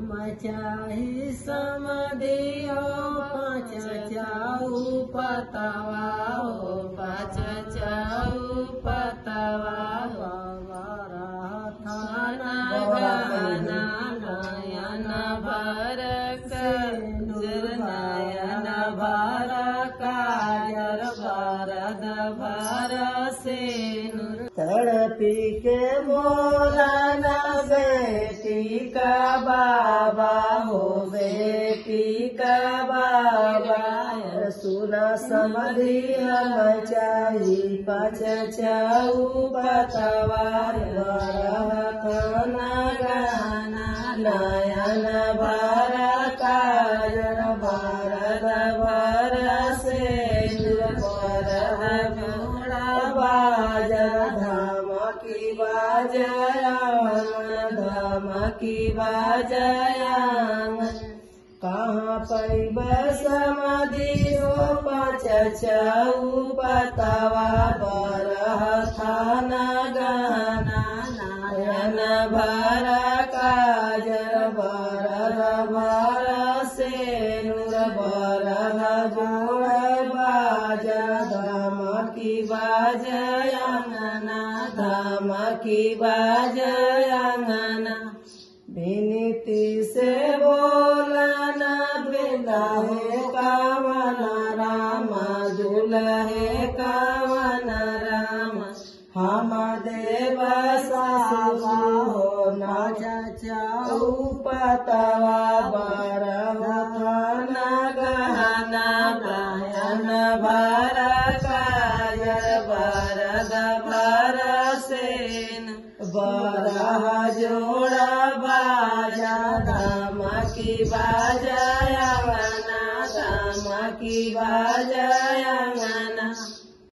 हम चाही समदियो पाँच चाऊ पतवा हो पाँच चाऊ पतवा थाना गहना नयन भर कजर नयन भर काजर भरद भर सेनुर तड़पी के बोला न बेटी का बाबा हो बेटी का बाबा सुना समझी हम चाही पच चाऊ पतवार खाना गाना नयन भर काजर भरद भर से भर घोड़ा बाजर धाम की बाजयांग धाम की बाजयांग कहाँ पैब समाधि हो पच चऊ पतवा बरह थाना गाना नयन भर काजर बरह भर से नूर बरह जोड़ बाजर धाम की बाजयांगना धाम की बाजयांगना विनीति से बोलना दुल्हे कावन राम दुल्हे कावन राम हम देव सावा हो नाच चाऊ पतवा बरह थाना गहना गायन भर कायर बरद भर सेन बरह जोड़ा बाजा धाम की बाजयांगना धाम की बाजयांगना